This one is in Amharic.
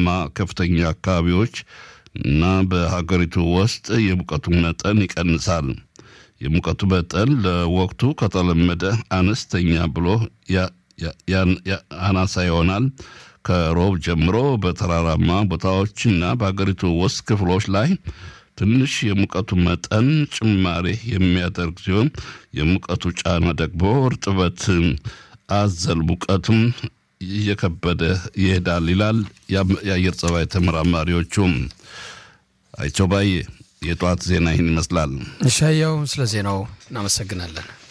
ተራራማ ከፍተኛ አካባቢዎች እና በሀገሪቱ ውስጥ የሙቀቱ መጠን ይቀንሳል። የሙቀቱ መጠን ለወቅቱ ከተለመደ አነስተኛ ብሎ አናሳ ይሆናል። ከሮብ ጀምሮ በተራራማ ቦታዎችና በሀገሪቱ ውስጥ ክፍሎች ላይ ትንሽ የሙቀቱ መጠን ጭማሬ የሚያደርግ ሲሆን የሙቀቱ ጫና ደግሞ እርጥበት አዘል ሙቀቱም እየከበደ ይሄዳል ይላል የአየር ጸባይ ተመራማሪዎቹም። አይቸው ባዬ የጠዋት ዜና ይህን ይመስላል። እሻያው ስለ ዜናው እናመሰግናለን።